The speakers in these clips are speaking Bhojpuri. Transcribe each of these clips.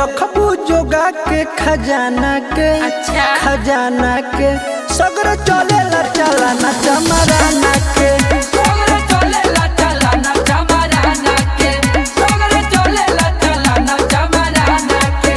रखबू जोगा के खजाना के अच्छा। खजाना के सगर चलेला चलाना चमराना के सोगरे चलेला चलाना चमराना के सोगरे चलेला चलाना चमराना के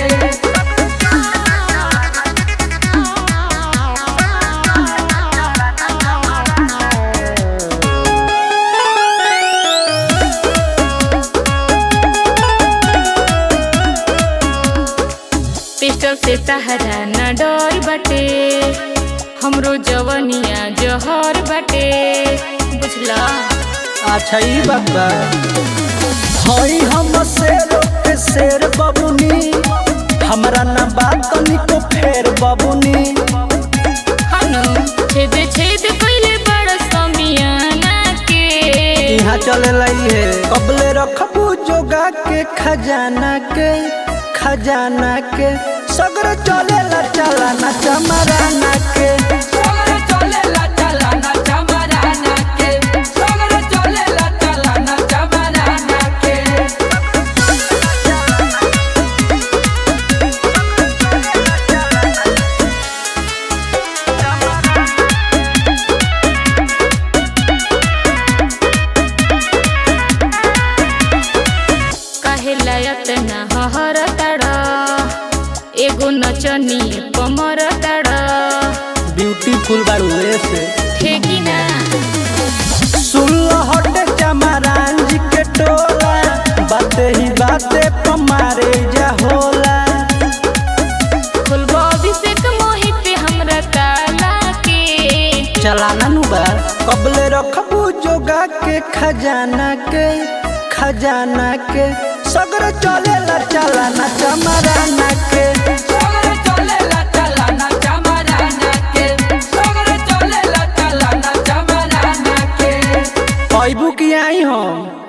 पिस्टल से तहरा न डर बटे हमरो जवनिया जहर बटे बुझला अच्छा ई बात बा हई हम शेर के शेर बबुनी हमरा ना बात को फेर बबुनी हनु छेद छेद कइले बड़ समियाना के यहाँ चले लाई है कबले रखबू जोगा के खजाना के खजाना के सगर चलेला चलाना चमराना के सोगरे चलेला चलाना चमराना के सोगरे चलेला चलाना चमराना के काहे लायत ना हहर तड़ एगो नचनी कमर तड़ ब्यूटीफुल बारू से ठेकी ना सुन लो हटे चमरान जी के टोला बाते ही बाते पमारे जा होला फुलबो अभिषेक मोहित हमरा ताला के चलाना नु बा कबले रखबू जोगा के खजाना के खजाना के सगर चलेला चलाना चमराना के सोगरे चलेला चलाना चमराना के सोगरे चलेला चलाना चमराना के पैबू की आई हम